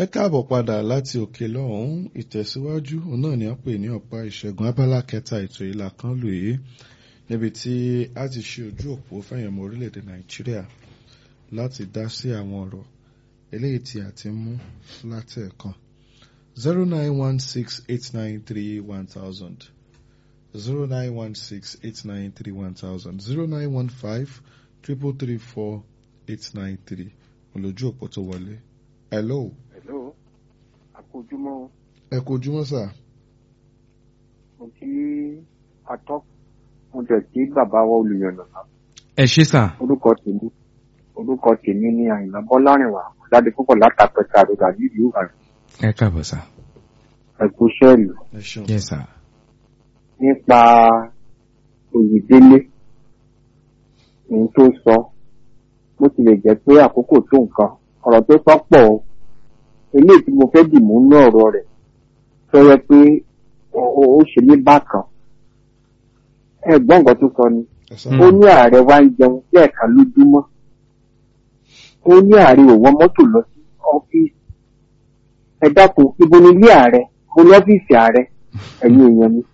ẹ káàbọ̀ padà láti òkè lọ́hùn-ún ìtẹ̀síwájú òun náà ni a pè ní ọ̀pá ìṣẹ́gun abala kẹta ètò ìlà kan lò yìí níbi tí a ti ṣe ojú òpó fẹ̀yìnmọ orílẹ̀-èdè nàìjíríà láti dá sí àwọn ọ̀rọ̀ eléyìí tí a ti mú látẹ̀ẹ̀kan zero nine one six eight nine three one thousand zero nine one six eight nine three one thousand zero nine one five triple three four eight nine three olójú òpó tó wọlé hello hello àkójúmọ́ ẹ kú ojúmọ́ sà mo kí atọ́ mo tẹ̀ kí bàbá wa olùyànnà ẹ ṣé sà orúkọ tèmi orúkọ tèmi ní àyìnlá bọ́lárìnwá jáde púpọ̀ látàpẹ̀tà àrògà nílùú ìbàdàn ẹ káàbọ̀ sà ẹ̀kú sẹ́ẹ̀lì ẹ ṣeun yes sà nípa òyìnbélé ohun tó sọ bó tilẹ̀ jẹ́ pé àkókò tó nǹkan ọ̀rọ̀ tó sọ pọ̀ o eléyìí tí mo fẹ́ dì mú ní ọ̀rọ̀ rẹ̀ tó yẹ pé ó- ó ó ṣe mí bákan ẹ̀gbọ́n nǹkan tó sọ ni ẹ sọ ó ní ààrẹ wa ń jẹun lẹ́ẹ̀kan lójúmọ́ ó ní ààrẹ ò wọ mọ́tò lọ sí ọ́fíìsì ẹ dákun ibo ni ilé ààrẹ mo ní ọ́fíìsì ààrẹ ẹ̀yin èèyàn mi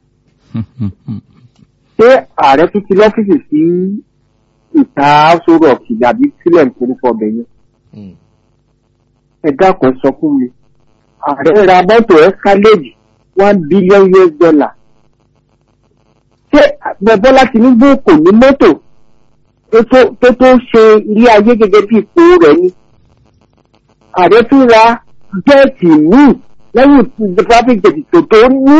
ṣé ààrẹ tún ti lọ́fíìsì sí ìta sórọ̀ kìlì àbí sílẹ̀ nítorí fọbẹ̀ yẹn Mm. ẹ dákun sọ fún mi ààrẹ ra mọ́tò escalade one billion US dollar ṣé bọ́lá tinubu kò ní mọ́tò tó tó- tó tó ṣe ilé ayé gẹ́gẹ́ bí ipò rẹ̀ ni ààrẹ tún ra jẹ́ẹ̀tì míì lẹ́yìn tí traffic jet tó tó ní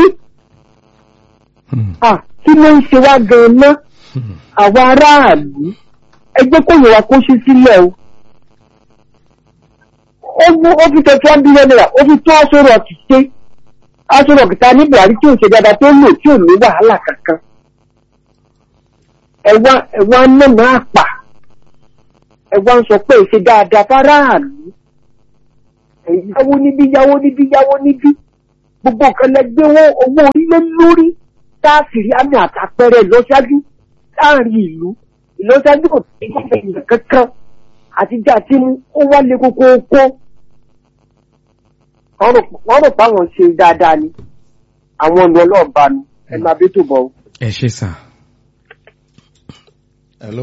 à kí ló ń ṣe wá gan-an àwa aráàlú ẹgbẹ́ kò yẹ wa kó ṣí sílẹ̀ o ó mú ó fi tẹ̀sí one billion naira ó fi tó aṣọ rọ̀kì ṣe aṣọ rọ̀kì ta ní buhari tí ò ṣe dáadáa tó lò tí ò ní wàhálà kankan ẹ̀wá ẹ̀wá nánà àpà ẹ̀wá ń sọ pé ṣe dáadáa fáráàlú ẹ̀yáwó níbí yáwó níbí yáwó níbí gbogbo nǹkan lẹgbẹ́ owó owó orílẹ̀ lórí táàsìrí àmì àtàpẹrẹ ìlọsíájú láàrin ìlú ìlọsíájú kò tí ì ṣe kankan àtijọ́ àti mú ó wá lé kókó kó wọ́n rò páwọn ṣe dáadáa ni àwọn ọ̀nà ọlọ́ọ̀bá ni ẹ máa bí tó bọ̀ ọ́. ẹ ṣé sà hello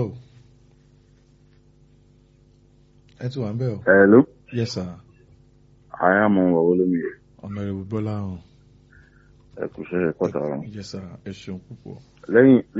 ẹ ti wà ń bẹ̀ o Hello, yes sir I am on Wawolomi. ọ̀nàrẹ́bù bọ́lá hàn Ẹ kú iṣẹ́ ẹ̀kọ́ tààrà. yes sir ẹ ṣeun púpọ̀. Lẹ́yìn